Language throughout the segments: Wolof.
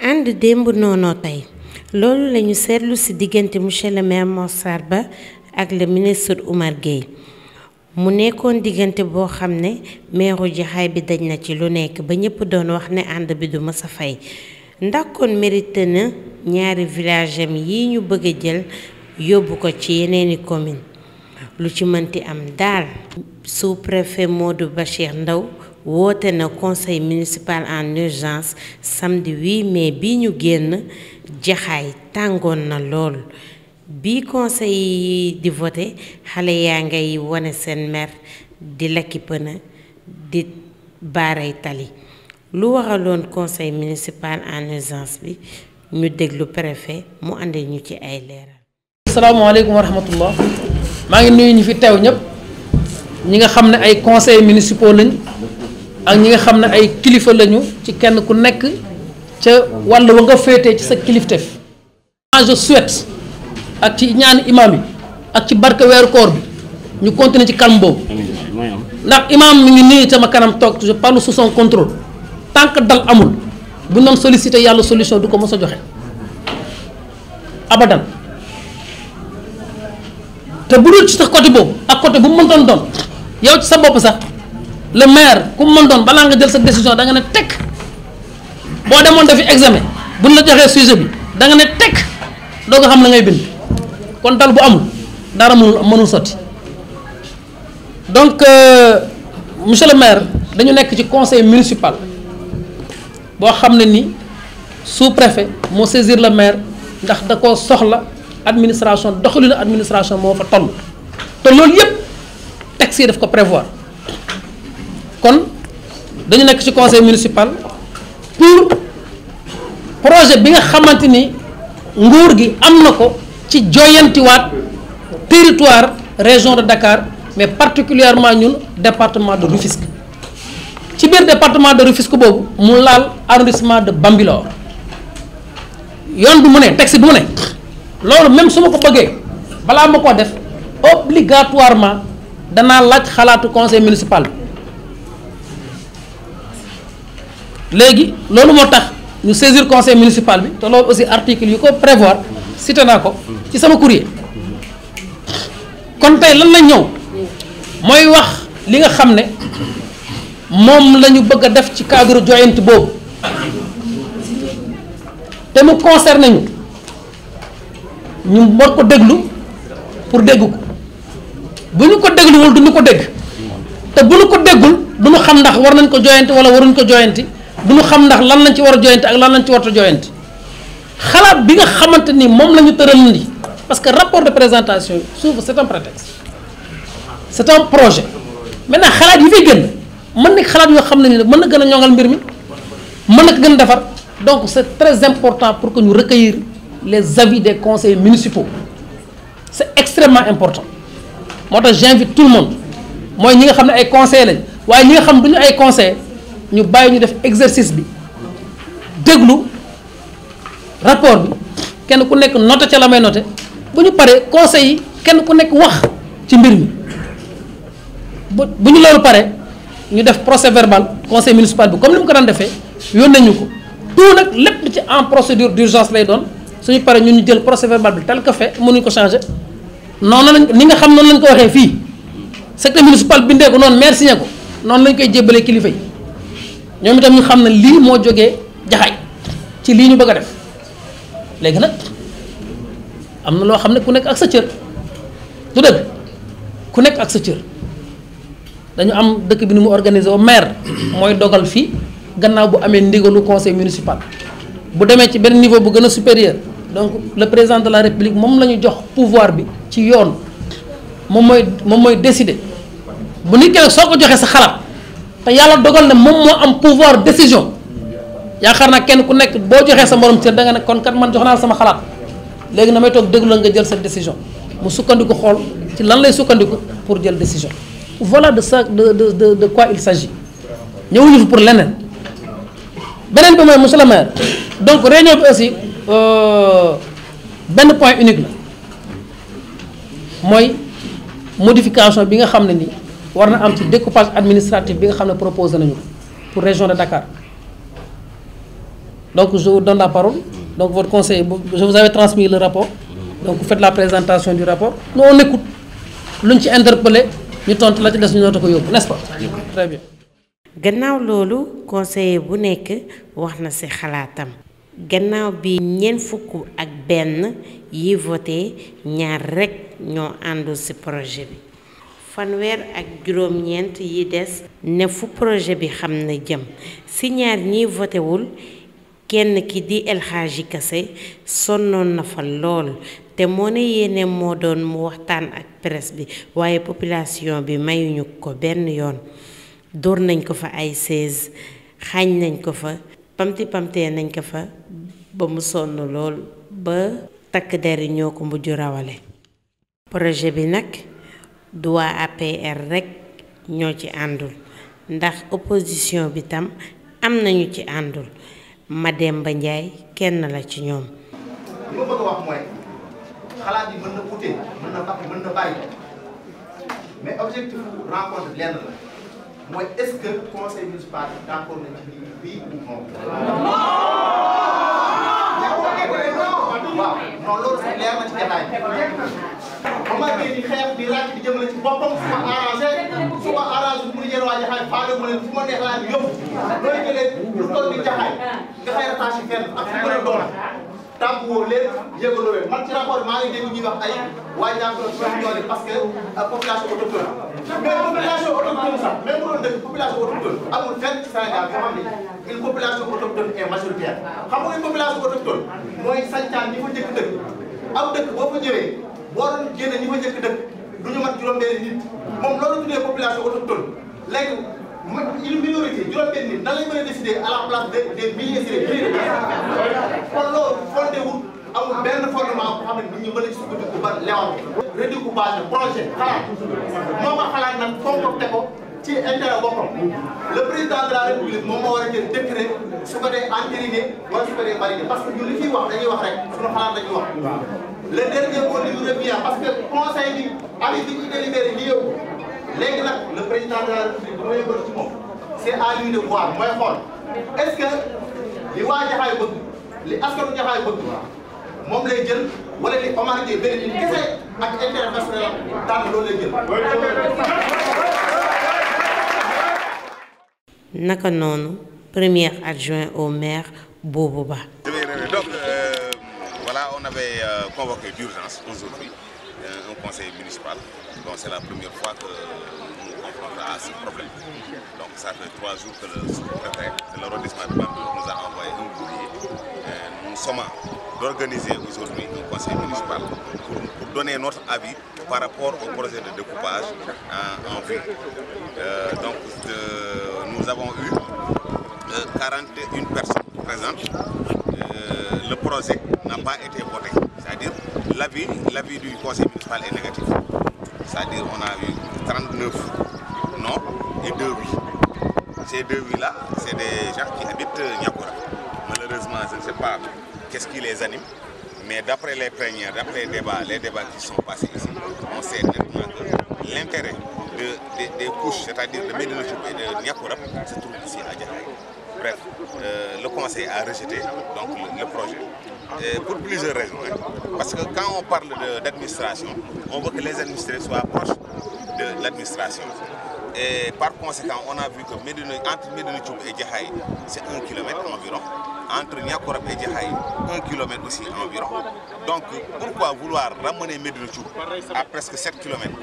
ànd démb noonoo tey loolu lañu seetlu ci diggante monsieur le maire Mor Sarr Ba ak le ministre Oumar Gueye mu nekkoon diggante boo xam ne meeru jaxaay bi daj na ci lu nekk ba ñëpp doon wax ne ànd bi du mës a fay ndax kon mérité na ñaari village am yi ñu bëgg a jël yóbbu ko ci yeneeni commune lu ci mënti am daal sous-préfet Modou Bachir Ndaw woote na conseil municipal en urgence samedi 8 mai bi ñu génn jaxaay tàngoon na lool bi conseil yi di voté xale yaa ngay wane seen mer di lakki pëna di baaray tali lu waraloon conseil municipal en urgence bi ñu déglu préfet mu àndi ñu ci ay leeral asalaamaaleykum wa rahmatullah maa ngi nuyu ñi fi teew ñëpp ñi nga xam ne ay conseils municipaux lañ ak ñi nga xam ne ay kilifa lañu ci kenn ku nekk ca wàll wa nga féetee ci sa kilifteef. je souhaite ak ci ñaani imam yi ak ci barke weeru koor bi ñu continuer ci calme boobu ndax imam mi ngi nii sama kanam toog je parle sous son contrôle tant que dal amul bu ñu doon solliciter yàlla solution du ko mos a joxe abadan. te bu dul ci sax côté boobu ak côté bu mu mën doon doon yow ci sa bopp sax le maire ku mu mën doon balaa nga jël sa décision da nga ne tekk boo demoon defi examen buñ la joxee sujet bi da nga ne tekk doo ko xam la ngay bind kon dal bu amul dara mënul mënul sotti donc monsieur le maire dañu nekk ci conseil municipal boo xam ne ni sous-préfet moo saisir le maire ndax da koo soxla. administration doxalinu administration moo fa toll te loolu yëpp texte yi daf ko prévoir kon dañu nekk ci conseil municipal pour projet bi nga xamante ni nguur gi am na ko ci joyantiwaat territoire région de Dakar mais particulièrement ñun département de Rufisque ci biir département de Rufisque boobu mu laal arrondissement de Bambilor yoon bi mu ne texte bi mu ne loolu même su ma ko bëggee balaa ma ko def obligatoirement danaa laaj xalaatu conseil municipal bi léegi loolu moo tax ñu saisir conseil municipal bi te loolu aussi article yu ko prévoir cité naa ko ci sama courrier kon tey lan la ñëw mooy wax li nga xam ne moom la ñu bëgg a def ci cadre joyante boobu te mu concerné ñu ñu war ko déglu pour dégg ko bu ñu ko dégluwul du ñu ko dégg te bu ñu ko déggul du ñu xam ndax war nañ ko joyanti wala waruñ ko joyanti du ñu xam ndax lan lañ ci war a joyanti ak lan lañ ci warta joyanti xalaat bi nga xamante ni moom la ñu tëral ni parce que rapport de présentation souvent c'est un prétexte c'est un projet maintenant xalaat yi fay génn mën na xalaat yoo xam ne ni mën na gën a ñoŋal mbir mi mën na ko gën a defar donc c'est très important pour que ñu recueillir les avis des conseils municipaux c'est extrêmement important moo tax j'invite tout le monde mooy ñi nga xam ne ay conseils lañ waaye ñi nga xam duñu ay conseils ñu bàyyi ñu def exercice bi déglu rapport bi kenn ku nekk noté ca la may noté bu ñu paree conseils yi kenn ku nekk wax ci mbir mi bu bu ñu loolu paree ñu def procès verbal conseil municipal bi comme ni mu ko daan defee yónnee ñu ko tout nag lépp ci en procédure d'urgence lay doon suñu paree ñun ñu jël procès verbal bi tel que fait mënuñ ko changer noonu lañ ni nga xam noonu lañ ko waxee fii secteur municipal bindee ko noonu maire signé ko noonu lañ koy jébbalee kilifa yi ñoom itam ñu xam ne lii moo jógee jaxaay ci lii ñu bëgg a def léegi nag am na loo xam ne ku nekk ak sa cër du dëgg ku nekk ak sa cër dañu am dëkk bi ni mu organisé wu maire mooy dogal fii gannaaw bu amee ndigalu conseil municipal bu demee ci benn niveau bu gën a supérieur donc le président de la république moom la ñu jox pouvoir bi ci yoon moom mooy moom mooy décider bu nit ki nag soo ko joxee sa xalaat te yàlla dogal ne moom moo am pouvoir décision yaakaar naa kenn ku nekk boo joxee sa morom cër da nga ne kon kat man jox naa sama xalaat léegi na may toog déglu la nga jël sa décision mu sukkandiku xool ci lan lay sukkandiku pour jël décision voilà de ça de de de de quoi il s'agit ñëwuñu fi pour leneen beneen bi mooy monsieur le maire donc réunion bi aussi benn point unique la mooy modification bi nga xam ne ni war na am ci découpage administratif bi nga xam ne proposé nañu ko pour région de Dakar donc je vous donne la parole donc votre conseil je vous avais transmis le rapport donc vous faites la présentation du rapport nous on écoute luñ ci interpellé ñu tontu la ci des ñu noota ko yóbbu n'est-ce pas très bien gannaaw loolu conseiller bu nekk wax na ci xalaatam gannaaw bi ñeent fukk ak benn yi voté ñaar rekk ñoo àndul ci projet bi fanweer ak juróom-ñeent yi des ne fu projet bi xam na jëm ci ñaar ñiy votéwul kenn ki di El Hadji Kassé sonnoon na fa lool te moo ne yéene moo doon mu waxtaan ak presse bi waaye population bi mayuñu ko benn yoon dóor nañ ko fa ay seize xaañ nañ ko fa pamti pamtee nañ ko fa ba mu sonn lool ba takk der yi ñoo ko mujj rawale projet bi nag du waa APR rekk ñoo ci àndul ndax opposition bi tam am nañu ci àndul Mademba Ndiaye kenn la ci ñoom li ma bëgg a wax mooy xalaat yi mën na ute mën na bari mën na bari mais objectif rencontre lenn la mooy est-ce que conseil municipal d'accord nañ ci lii oui ou non. waaw non loolu sax leer na ci jotaay bi. ba ma gën di xeex di ràcc di jëmale ci boppam su ma arrangé su ma arrangé bu ñu jël waa jaxaay faale mu leen fu ma neex laa di yóbbu looy jëlee lu toll ni jaxaay nga xëy rattaché fenn ak fu mën a doon tàmp woo leen yëgaloo leen man ci rapport bi maa ngi dégg ñuy wax ay waa Ndiakhoune suñu doole parce que population autochtone mais population autochtone sax même bu doon dëkk population autochtone amul fenn ci Sénégal boo xam ne une population autochtone est majoritaire xam nga une population autochtone mooy sañcaan ñi fa njëkk dëkk am dëkk boo fa ñëwee boo doon génne ñi fa njëkk dëkk du ñu mat juróom-benn nit moom loolu tuddee population autochtone léegi une minorité juróom-benn nit nan lañ mën a décider à la place des des milliers et des milliers de personnes kon loolu fondé wul amul benn fondement boo xam ne nit ñi mën a sukkandiku ba lewal redécoupage projet xalaat moo ko xalaat nag concocté ko ci intérêt boppam le président de la république moom moo war a jël décret su ko dee entériné wala su ko dee validé parce que ñun li fiy wax dañuy wax rek suñu xalaat dañuy wax le dernier mot li ñu revient parce que conseil bi avis bi ñu délibéré li yëpp léegi nag le président de la république bu may yëngal ci moom c' est à lui de voir mooy xool est ce que li waa Jaxaay bëgg li askanu Jaxaay bëgg moom lay jël wala li Omar Gueye benn nit kese ak intérêt personnel tànn loolu lay jël. naka noonu premier adjoint au maire Boubou Ba. donc euh, voilà on avait euh, convoqué d'urgence aujourd'hui euh, un conseil municipal donc c'est la première fois que nous nous confrontons à ce problème donc ça fait trois jours que le sous-préfet de l'arrondissement de Bambilor nous a envoyé un courrier nous sommes d'organiser aujourd'hui un conseil municipal pour, pour donner notre avis par rapport au projet de découpage en, en vue donc nous avons eu 41 personnes présentes euh, le projet n'a pas été voté. C'est-à-dire l'avis, l'avis du conseil municipal est négatif. C'est-à-dire on a eu 39 non et 2 oui. Ces deux oui-là, c'est des gens qui habitent Niakoura. Malheureusement, je ne sais pas qu'est-ce qui les anime, mais d'après les premières, d'après les débats, les débats qui sont passés ici, on sait nettement que l'intérêt de, de, des couches, c'est-à-dire de Médina et de Niakoura, se trouve ici à Djahaï. Bref, euh, le conseil a rejeté donc, le, le projet. Et pour plusieurs raisons. Hein. Parce que quand on parle d'administration, on veut que les administrés soient proches de l'administration. Et par conséquent, on a vu que Médine, entre Médine et Djahaï, c'est un kilomètre environ. Entre Niakorab et Djahaï, un kilomètre aussi environ. Donc pourquoi vouloir ramener Médine à presque 7 kilomètres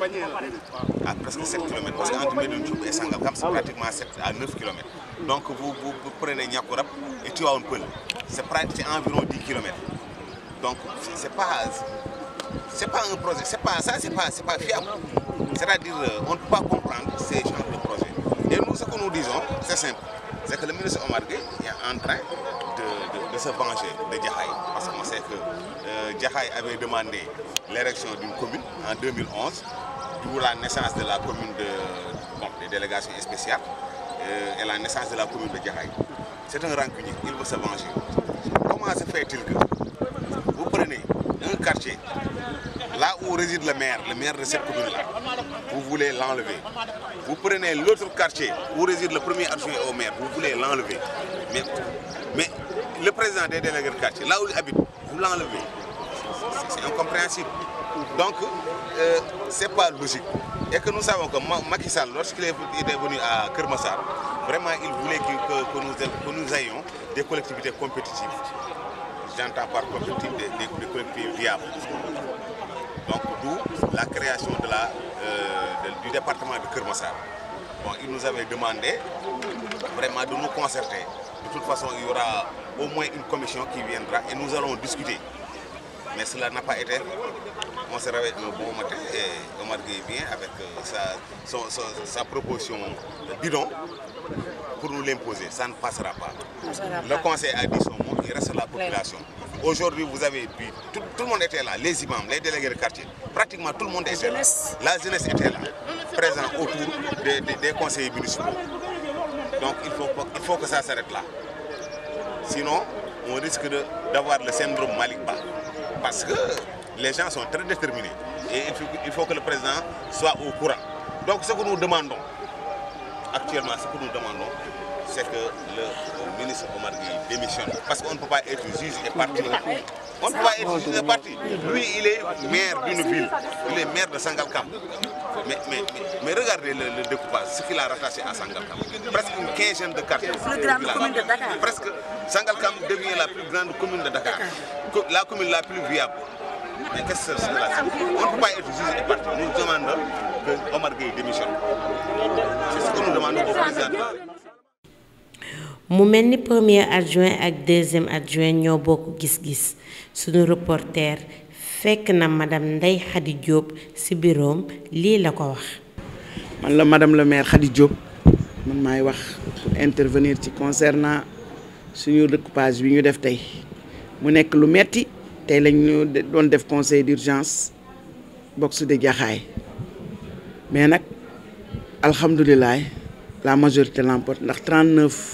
à presque 7 km. Parce qu'entre Médine et Sangalkam, c'est pratiquement 7 à 9 km. Donc vous, vous, vous prenez Niakorab et tu as un peu. C'est environ 10 km. Donc c'est pas c'est pas un projet, c'est pas ça, c'est pas c'est pas fiable. C'est-à-dire on ne peut pas comprendre ces genres de projets. Et nous ce que nous disons, c'est simple, c'est que le ministre Omar Gueye est en train de, de, de se venger de Djahaï. Parce qu'on sait que euh, Djahaï avait demandé l'érection d'une commune en 2011, d'où la naissance de la commune de bon, des délégations spéciales euh, et la naissance de la commune de Djahaï. C'est un rancunier, il veut se venger. Comment se fait-il que vous prenez un quartier, là où réside le maire, le maire de cette commune-là, vous voulez l'enlever. Vous prenez l'autre quartier où réside le premier adjoint au maire, vous voulez l'enlever. Mais, mais le président des délégués de quartier, là où il habite, vous l'enlevez. C'est incompréhensible. Donc, euh, ce n'est pas logique. Et que nous savons que Macky Sall, lorsqu'il est venu à Kermassar, vraiment, il voulait que, que, que, nous, que, nous, ayons des collectivités compétitives. J'entends par compétitive des, des, des, collectivités viables. Donc, d'où la création de la, euh, de, du département de Kermassar. Bon, il nous avait demandé vraiment de nous concerter. De toute façon, il y aura au moins une commission qui viendra et nous allons discuter. Mais cela n'a pas été. On se réveille un bon matin et Omar Gueye vient avec sa, son, son, sa proposition bidon pour nous l'imposer. Ça ne passera pas. Le conseil a dit son mot, il reste la population. Aujourd'hui, vous avez vu, tout, tout, le monde était là, les imams, les délégués de quartier, pratiquement tout le monde était là. La jeunesse était là, présent autour des, des, des conseillers municipaux. Donc il faut, il faut que ça s'arrête là. Sinon, on risque d'avoir le syndrome Malikba. Parce que les gens sont très déterminés. Et il faut, il faut, que le président soit au courant. Donc ce que nous demandons, actuellement, ce que nous demandons, c'est que le ministre Omar Gueye démissionne. Parce qu'on ne peut pas être juge et parti. On ne peut pas être juge et parti. Lui, il est maire d'une ville. Il est maire de Sangalkam. Mais, mais, mais, mais regardez le, le, découpage, ce qu'il a rattaché à Sangalkam. Presque une quinzaine de quartiers. La plus grande commune de Dakar. Presque, Sangalkam devient la plus grande commune de Dakar. La commune la plus viable. Mais qu'est-ce que c'est cela On ne peut pas être juge et parti. Nous demandons que Omar Gueye démissionne. C'est ce que nous demandons au président. mu mel ni premier adjoint ak deuxième adjoint ñoo bokk gis-gis sunu reporter fekk na madame Ndeye Khady Diop ci biroom lii la ko wax. man la madame le maire Khady Diop man maay wax pour intervenir ci concernant suñu découpage bi ñu def tey mu nekk lu metti tey lañ ñu doon def conseil d'urgence box de Jaxaay mais nag alhamdulilah la majorité l'emporte ndax 39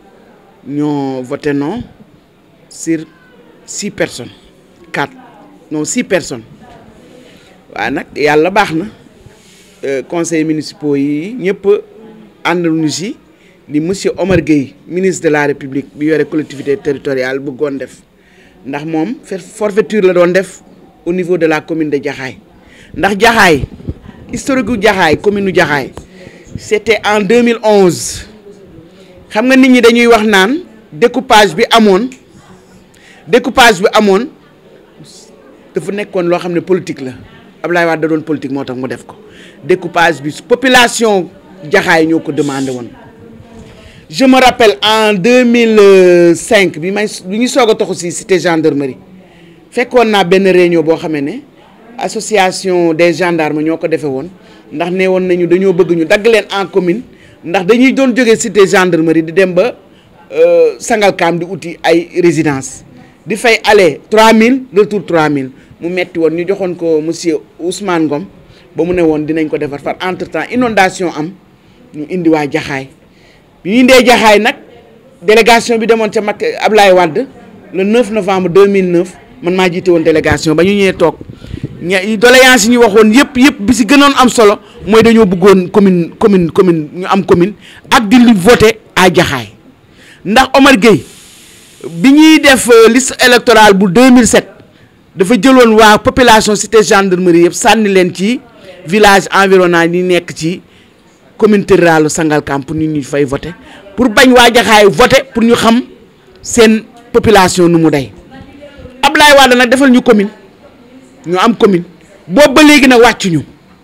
ñoo voté non sur six personnes quatre non six personnes waaye nag yàlla baax na conseils municipaux yi ñëpp ànduñu si li monsieur Omar Gueye ministre de la République bi yore collectivité territoriale bëggoon def ndax moom forfaiture la doon def au niveau de la commune de Jaxaay ndax Jaxaay historique gu Jaxaay commune u Jaxaay c'était en 2011 xam nga nit ñi dañuy wax naan découpage bi amoon découpage bi amoon dafa nekkoon loo xam ne politique la Ablaye Wade da doon politique moo tax mu def ko découpage bi population jaxaay ñoo ko demandé woon je me rappelle en 2005 bi may bi ñu soog a toxu si cité gendarmerie fekkoon naa benn réunion boo xamee ne association des gendarmes ñoo ko defee woon ndax nee woon nañu dañoo bëgg ñu dagg leen en commune ndax dañuy doon jógee cité gendarmerie di dem ba Sangalkam di uti ay résidence di fay aller 3000 retour 3000 mu metti woon ñu joxoon ko monsieur Ousmane Ngom ba mu ne woon dinañ ko defar far entre temps inondation am ñu indi waa jaxaay bi ñu indee jaxaay nag délégation bi demoon ca mag Ablaye Wade le 9 novembre 2009 man maa jiite woon délégation ba ñu ñëwee toog ña doléance yi ñu waxoon yëpp yëpp bi si gënoon am solo mooy dañoo bëggoon commune commune commune ñu am commune ak di li voté à jaxaay ndax Omar Gueye bi ñuy def liste électorale bu 2007 dafa jëloon waa population cité gendarmerie yëpp sànni leen ci village environnant yi nekk ci commune rurale Sangalkam pour nit ñi fay voté pour bañ waa jaxaay voté pour ñu xam seen population nu mu day Ablaye Wade nag defal ñu commune ñu am commune boobu ba léegi nag wàccuñu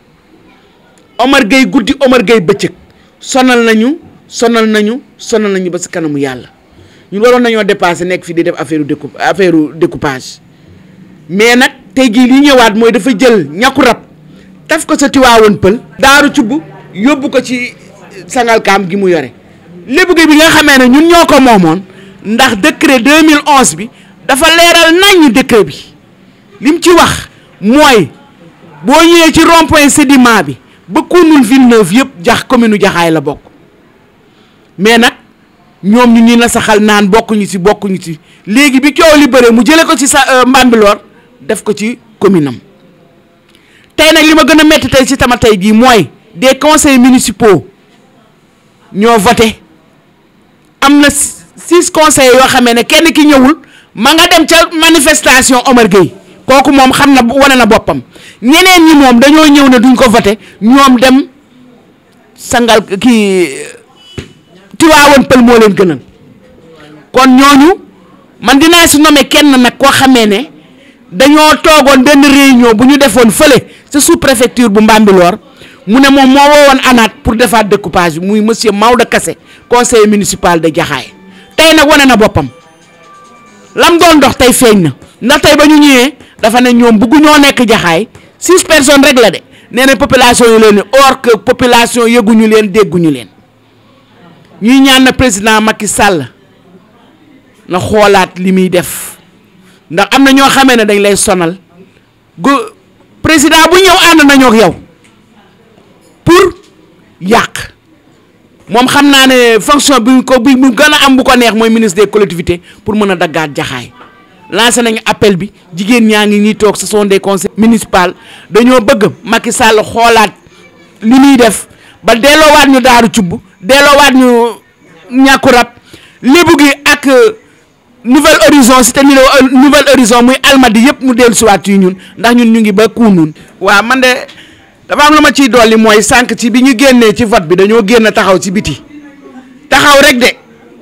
Omar Gueye guddi Omar Gueye bëccëg sonal nañu sonal nañu sonal nañu ba si kanamu yàlla ñun waroon nañoo dépassé nekk fii di def affaire découp affaire découpage mais nag tey jii li ñëwaat mooy dafa jël ñàkku rab taf ko sa tiwaawoon pël daaru cubb yóbbu ko ci Sangalkam gi mu yore lébu gi bi nga xamee ne ñun ñoo ko moomoon ndax décret 2011 bi dafa leeral naññ décret bi lim ci wax mooy boo ñëwee ci rond point sédiment bi ba Kounoune Villeneuve yëpp jax commune jaxaay la bokk mais nag ñoom ñu ñuy na saxal naan bokkuñu ci bokkuñu ci léegi bi coow li bëre mu jële ko ci sa Mbambilor def ko ci commune am tey nag li ma gën a métti tey ci tama tey jii mooy des conseils municipaux ñoo voté am na six conseillers yoo xamee ne kenn ki ñëwul ma nga dem ca manifestation Omar Gueye kooku moom xam na wane na boppam ñeneen ñi moom dañoo ñëw ne duñ ko voté ñoom dem sangal kii Tiwaawoon pël moo leen gënal kon ñooñu man dinaa si nommer kenn nag koo xamee ne dañoo toogoon benn réunion bu ñu defoon fële sa sous préfecture bu Mbambilor mu ne moom moo woowoon ANAT pour defaat découpage bi muy monsieur Maodo Kassé conseiller municipal de Jaxaay tey nag wane na boppam lam doon dox tey feeñ na ndax tey ba ñu ñëwee dafa ne ñoom buggu ñoo nekk Jaxaay six personnes rek la de nee na population yi leen ni or que population yëguñu leen dégguñu leen ñuy ñaan na président Macky Sall na xoolaat li muy def ndax am na ñoo xamee ne dañ lay sonal gu président bu ñëw ànd nañoo ak yow pour yàq moom xam naa ne fonction bi ko bi mu gën a am bu ko neex mooy ministre des collectivités pour mën a daggaat jaxaay lancé nañu appel bi jigéen ñaa ngi ñuy toog ce sont des conseils municipaux dañoo bëgg Macky Sall xoolaat li muy def ba delloowaat ñu daaru cubb delloowaat ñu ñàkku rab lébu gi ak nouvelle horizon cité nouvelle horizon muy almadi yëpp mu dellu siwaat yu ñun ndax ñun ñu ngi ba kuunun waaw man de dafa am lu ma ciy dolli mooy sànq ci bi ñu génnee ci vote bi dañoo génn taxaw ci biti taxaw rek de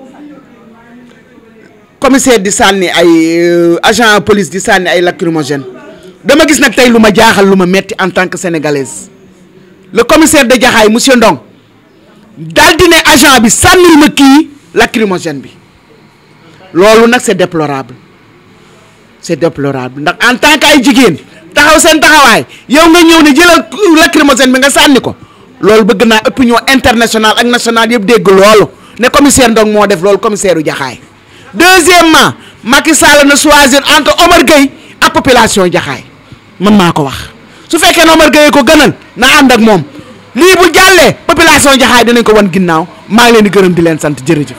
commissaire di sànni ay agent police di sànni ay lacrymogène dama gis nag tey lu ma jaaxal lu ma metti en tant que sénégalaise le commissaire de Jaxaay monsieur Ndong daal di ne agent bi sànnil ma kii lacrymogène bi loolu nag c'est déplorable c'est déplorable ndax en tant que ay jigéen taxaw seen taxawaay yow nga ñëw ne jëlal lacrymogène bi nga sànni ko loolu bëgg naa opinion internationale ak nationale yëpp dégg loolu ne commissaire Ndong moo def loolu commissaire u Jaxaay deuxièmement Macky Sall na choisir entre Omar Gueye ak population Jaxaay man maa ko wax su fekkee ne Omar Gueye ko gënal na ànd ak moom lii bu jàllee population Jaxaay dinañ ko wan ginnaaw maa ngi leen di gërëm di leen sant jërëjëf.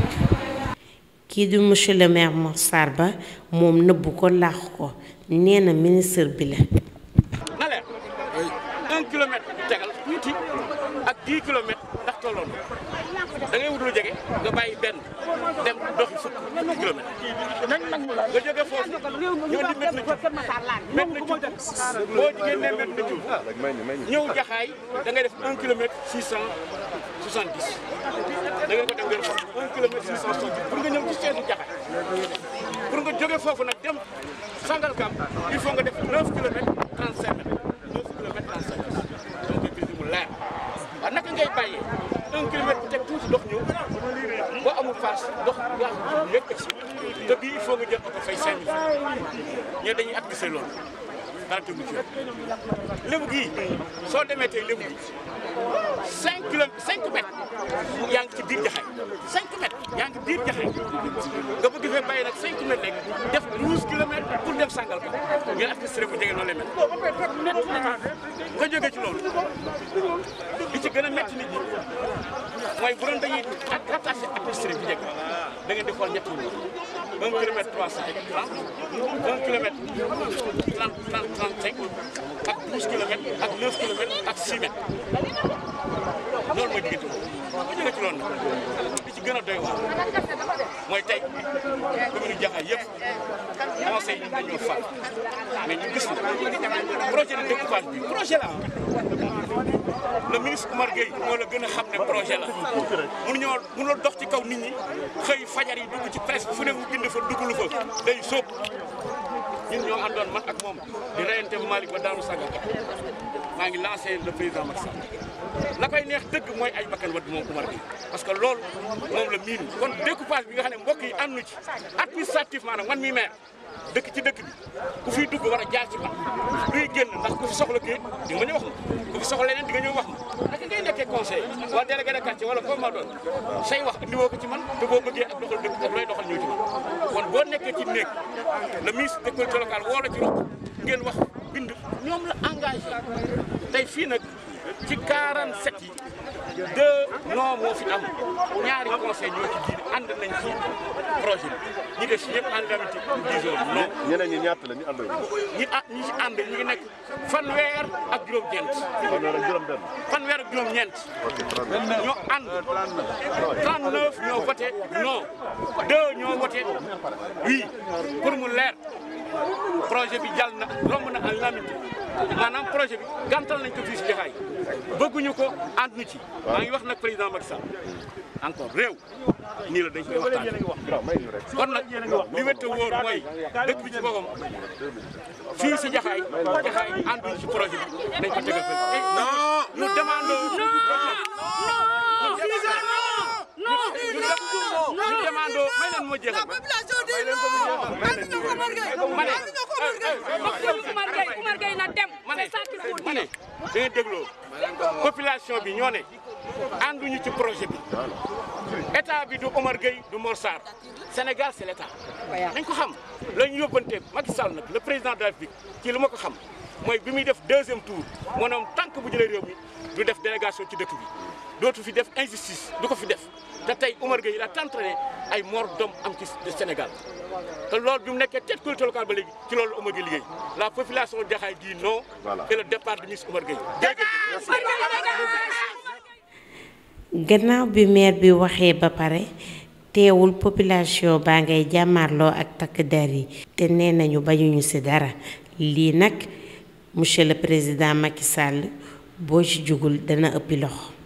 kii di monsieur le maire Mor Sarr Ba moom nëbbu ko làq ko nee na ministre bi la. na leer un kilomètre tegal tuuti ak dix kilomètres ndax tolloon da ngay wut lu jege nga bàyyi benn dem doxi fukk kilomètre nga jóge foofu ñoo di mét na ci mét na ci boo jigéen ne mét na ci ñëw jaxaay da ngay def un kilomètre six cent soixante dix da ngay ko dem ngeen xool un kilomètre six cent soixante dix pour nga ñëw ci seetu jaxaay pour nga jóge foofu nag dem Sangalkam il faut nga def neuf kilomètres trente cinq mètres neuf kilomètres trente cinq mètres donc gis mu leer waaw naka ngay bàyyee un kilomètre bu teg tuuti dox ñëw boo amul paas dox yaa yëpp si te bii il faut nga jël oto fay cinq mille francs ñee dañuy administré loolu dara tegu ci lébu gii soo demee tey lébu gii cinq kilomètres cinq mètres yaa ngi ci biir jaxay cinq mètres yaa ngi biir jaxay nga bëgg fee bàyyi nag cinq mètres rek def douze kilomètres pour dem sàngal ka ngeen administré bu jege noonu lay mel nga jógee ci loolu li ci gën a métti nit ñi mooy bu doon dañuy rattaché administré bu jege da ngeen di xool ñetti wu un kilomètre trois cent trente un kilomètre trente trente trente cinq ak douze kilomètres ak neuf kilomètres ak six mètres loolu mooy diggante bu jógee ci loolu nag li ci gën a doy waar mooy tey commune Jaxaay yëpp conseil yi dañoo fal mais ñu gis na projet de découpage bi projet la le ministre Oumar Gueye moo la gën a xam ne projet la mënu ñoo mënoo dox ci kaw nit ñi xëy fajar yi dugg ci presse fu ne mu bind fa dugg lu fa day sóob ñun ñoo àndoon man ak moom di reyante Malick ba daanu Sangalkam maa ngi lancé le président Macky Sall la koy neex dëgg mooy ay bakkan wadd moom Oumar Gueye parce que loolu moom la miin kon découpage bi nga xam ne mbokk yi àndu ci administratif maanaam man mi maire dëkk ci dëkk bi ku fiy dugg war a jaar ci man luy génn ndax ku fi soxla kayit di nga ñëw wax ma ku fi soxla leneen di nga ñëw wax ma naka ngay nekkee conseil wala délégué de quartier wala comme ma doon say wax indiwoo ko ci man te boo bëggee ak doxal dëkk ak looy doxal ñëw ci man kon boo nekkee ci néeg le ministre des collectivités locales woo la ci rok ngeen wax bind ñoom la engagé tey fii nag ci 47 yi deux non moo fi am ñaari conseil ñoo ci diine ànd nañ ci projet bi ñi des ñëpp ànd nañ ci disons non ñeneen ñi ñaata la ñu ànd ñi ah ñi ci ànd ñu ngi nekk fanweer ak juróom-ñeent fanweer ak juróom benn fanweer ak juróom-ñeent ñoo ànd 39 ñoo voté non 2 ñoo voté oui pour mu leer projet bi jàll na romb na en lamité maanaam projet bi gàntal nañ ko fii si Jaxaay bëgguñu ko ànduñu ci maa ngi wax nag président Macky Sall encore réew nii la dañ koy waxtaan kon nag li wette wóor mooy dëkk bi ci boppam fii si Jaxaay Jaxaay ànduñu ci projet bi dañ ko tegal fële non nous demandons nous demandons may leen moo jeexal may leen ko mu jeexal may leen ko ma ne Oumar Gueye na dem ma ne c'est ça qu'il faut ma ne dire da ngeen dégloo population bi ñoo ne ànduñu ci projet bi état bi du Omar Gueye du Mor Sarr Sénégal c'est l'état nañ ko xam la ñu yóbbante Macky Sall nag le président de la République ci lu ma ko xam mooy bi muy def deuxième tour maanaam tant que bu jëlee réew mi du def délégation ci dëkk bi dootu fi def injustice du ko fi def te tey Omar Gueye la tentrané ay mort d'homme am ci Sénégal te loolu bi mu nekkee tête collectivité locale ba léegi ci loolu Omar Gueye liggéey la population de Jaxaay dit non et le départ de ministre Omar Gueye jërëjëf gannaaw bi maire bi waxee ba pare teewul population baa ngay jàmmarloo ak takk der yi te nee nañu bañuñu ci dara lii nag monsieur le président Macky Sall boo ci jugul dana ëppi loxo